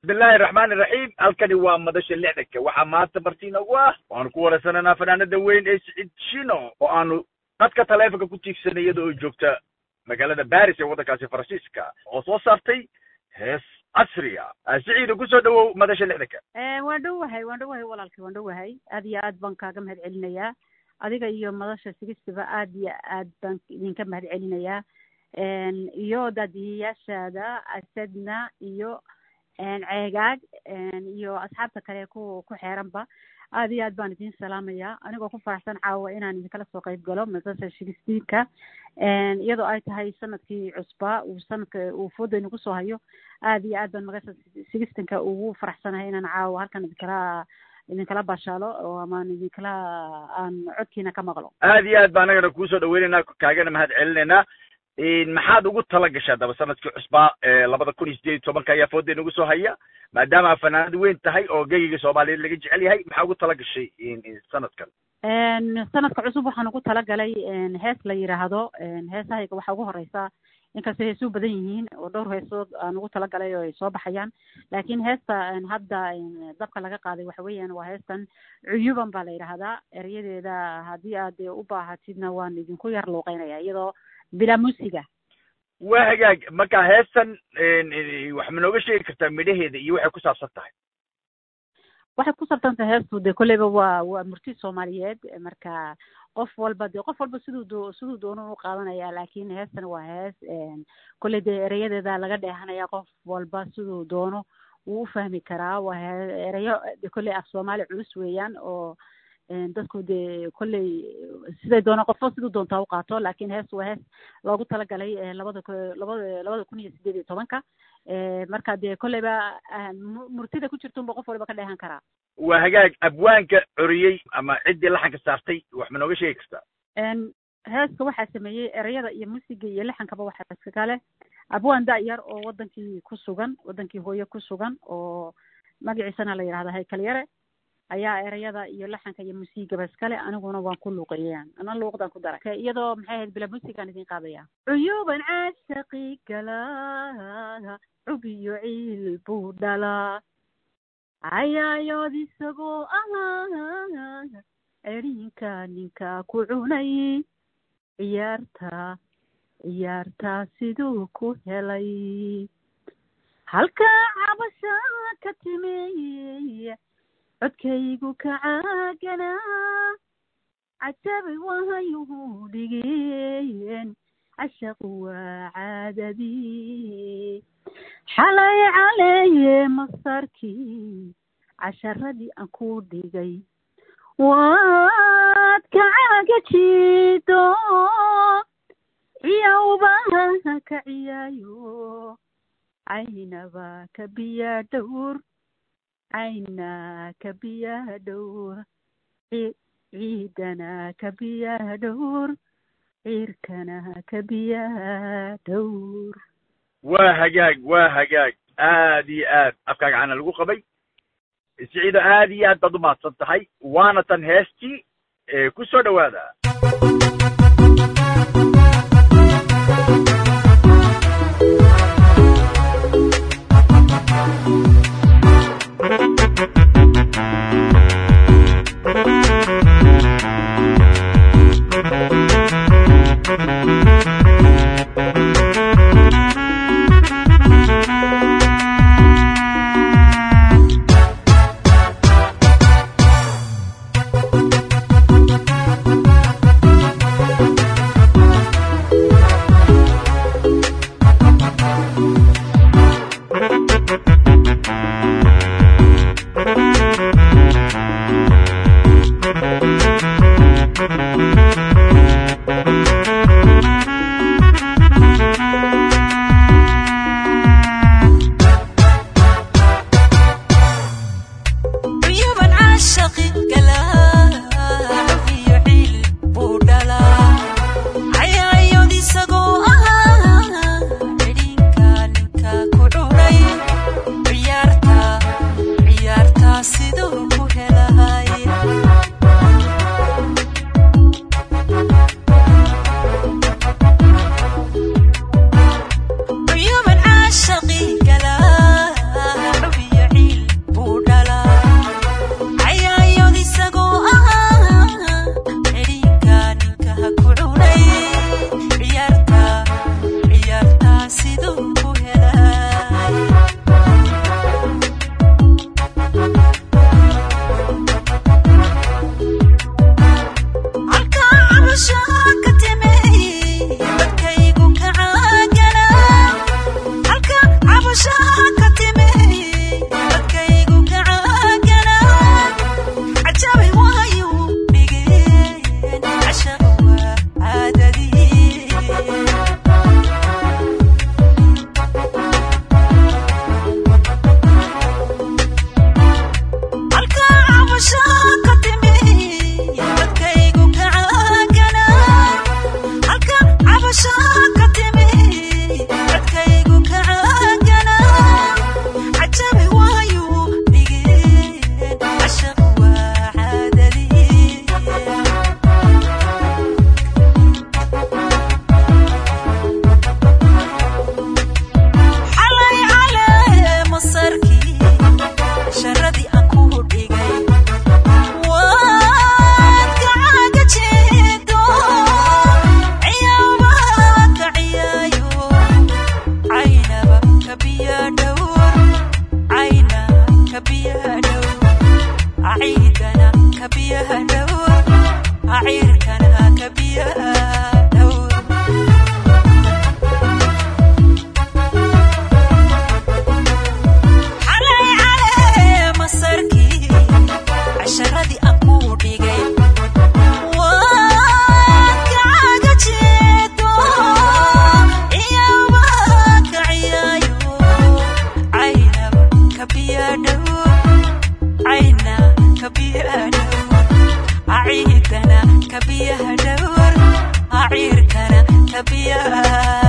bismillahi raxmaani raxiim halkani waa madasha lixdanka waxaa maanta martiina ugu ah waxaanu ku wareysanaynaa fanaanada weyn ee siciid shino oo aanu dadka taleefonka ku tiigsanay iyada oo joogta magaalada baris ee waddankaasi faransiiska oo soo saartay hees casriya siciida kusoo dhawow madasha lixdanka waan dhowahay waan dhowahay walaalkay waan dhowahay aad iyo aad baan kaaga mahad celinayaa adiga iyo madasha sigistiba aad iyo aad baan idinka mahad celinayaa iyo daadiyayaashaada asadna iyo ceegaag iyo asxaabta kale ku ku xeeranba aad iyo aad baan idin salaamayaa anigoo ku faraxsan caawa inaan idinkala soo qayb galo madasha shigistiinka iyadoo ay tahay sanadkii cusbaa uu sanadka uu fooda inagu soo hayo aad iyo aad baan magasha shigistinka ugu faraxsanahay inaan caawa halkan idinkala idinkala baashaalo oo amaan idinkala aan codkiina ka maqlo aad iyo aad baa anagana kuusoo dhaweynaynaa kaagana mahad celinaynaa maxaad ugu tala gashaa daba sanadkii cusbaa labada kun iyo sideed iyo tobanka ayaa fooda inagu soo haya maadaama fanaanad weyn tahay oo geyiga soomaaliyeed laga jecel yahay maxaa ugu tala gashay sanadkan sanadka cusub waxaan ugu talagalay hees la yidhaahdo heesahayga waxaa ugu horeysa inkastoo heesuu badan yihiin oo dhowr heesood aan ugu talagalay oo ay soo baxayaan laakiin heesta hadda dabka laga qaaday waxa weeyaan waa heestan cuyuban baa la yidhaahdaa erayadeeda haddii aad u baahatidna waan idinku yar luuqeynaya iyadoo bilaa musiga waa hagaag marka heestan wax ma nooga sheegi kartaa midhaheeda iyo waxay ku saabsan tahay waxay ku saabsan tahay heestu dee kolleyba waa waa murti soomaaliyeed marka qof walba dee qof walba siduu doo siduu doono u qaadanaya laakiin heestan waa hees kolley dee erayadeeda laga dheehanaya qof walba siduu doono wuu u fahmi karaa waa he erayo de kolley af soomaali culus weeyaan oo dadku dee kolley siday doona qofo siduu doontaa u qaato laakiin hees waa hees loogu talagalay labada labada labada kun iyo sideed iyo tobanka marka dee kolleyba murtida ku jirtunba qof waliba ka dheehan karaa waa hagaag abwaanka coriyey ama ciddii laxanka saartay wax ma nooga sheegi kartaa heeska waxaa sameeyey ereyada iyo musiga iyo lixankaba waxaa iska kale abwaan da-yar oo wadankii ku sugan wadankii hooye ku sugan oo magaciisana la yidhahda haykal yare ayaa ereyada iyo laxanka iyo musiigaba iskale aniguna waan ku luuqeeyaan ana luuqdaan ku dara iyadoo maxay ahayd bila musigaan idin qaadaya cuyuuban caashaqi galaa cubiyo ciil buu dhalaa cayaayood isagoo ahaa erinka ninka ku cunay ciyaarta ciyaartaa siduu ku helay halkaa cabasha ka timi codkaygu ka caaganaa cajabay wahayuhu dhigeen cashaqu waa caadadii xalay caleeye masarkii casharadii aan ku dhigay waad ka caagajido ciyawbaha ka ciyaayo caynaba ka biyaa dhowr cayna ka biyaa dhowr ciidana ka biyaa dhowr ciirkana ka biyaa dhowr waa hagaag waa hagaag aad iyo aad afkaaga cana lagu qabay siciido aad iyo aad baad u mahadsan tahay waana tan heestii ku soo dhowaada dhowr cayna kabiyaha dhowr aciidana kabiyaha dhowr aciirkana kabiyaha